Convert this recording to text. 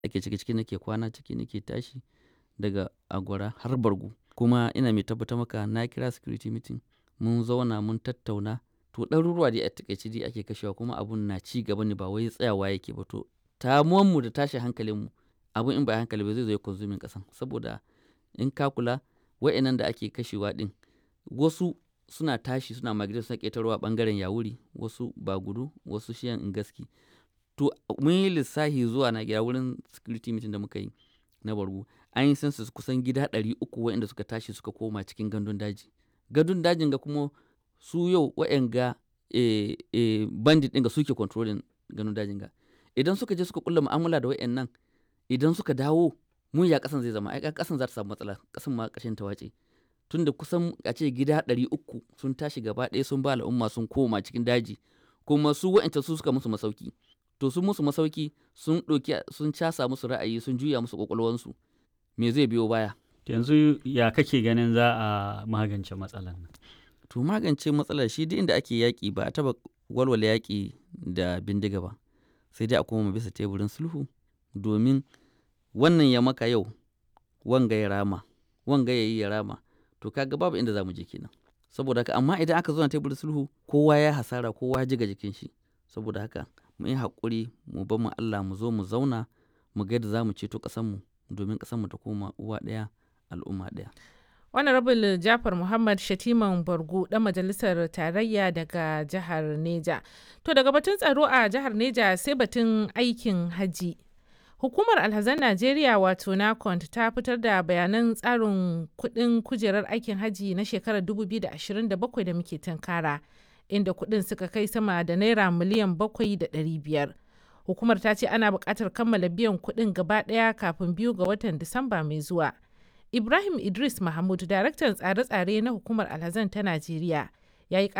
ake ciki ciki nake kwana ciki nake tashi daga agwara har bargu kuma ina mai tabbatar maka na kira security meeting mun zauna mun tattauna to ɗaruruwa dai a takaice dai ake kashewa kuma abun na ci gaba ne ba wai tsayawa yake ba to mu da tashin hankalinmu abun in ba hankali ba zai zo ya konsumin ƙasan saboda in ka kula wa'annan da ake kashewa ɗin wasu suna tashi suna migrate suna ƙetarowa ɓangaren yawuri wasu bagudu wasu shiyan ingaski to mun yi lissafi zuwa na gida wurin security meeting da muka yi na bargu an yi census kusan gida ɗari uku waɗanda suka tashi suka koma cikin gandun daji gandun dajin ga kuma su yau waɗanga e, e, bandit ɗin ga suke controlling gandun dajin ga idan suka je suka kulla mu'amala da waɗannan idan suka dawo mun ya ƙasan zai zama ai ƙasan za ta samu matsala ƙasan ma ƙashin ta wace tunda kusan a ce gida ɗari uku sun tashi gaba ɗaya sun ba al'umma sun koma cikin daji kuma su wa'ancan su suka musu masauki to sun musu masauki sun ɗauki sun casa musu ra'ayi sun juya musu ƙwaƙwalwansu me zai biyo baya yanzu ya kake ganin za a magance matsalar nan to magance matsalar shi duk inda ake yaƙi ba a taɓa walwala yaƙi da bindiga ba sai dai a koma bisa teburin sulhu domin wannan ya maka yau wanga ya rama wanga ya yi ya rama to kaga babu inda za mu je kenan saboda haka amma idan aka zo na teburin sulhu kowa ya hasara kowa ya jiga jikin shi saboda haka mu yi haƙuri mu bar mu Allah mu zo mu zauna mu ga yadda za mu ceto ƙasarmu domin ƙasarmu ta koma uwa ɗaya al'umma ɗaya. Honorable Jafar Muhammad Shatiman Bargu ɗan majalisar tarayya daga jihar Neja. To daga batun tsaro a jihar Neja sai batun aikin haji. Hukumar Alhazan Najeriya wato NACONT ta fitar da bayanan tsarin kuɗin kujerar aikin haji na shekarar 2027 da muke tunkara, inda kuɗin suka kai sama da naira miliyan 7,500. Hukumar ta ce ana buƙatar kammala biyan kuɗin gaba ɗaya kafin biyu ga watan Disamba mai zuwa. Ibrahim Idris Mahmud, daraktan tsare-tsare na hukumar Alhazan ta Najeriya, ya yi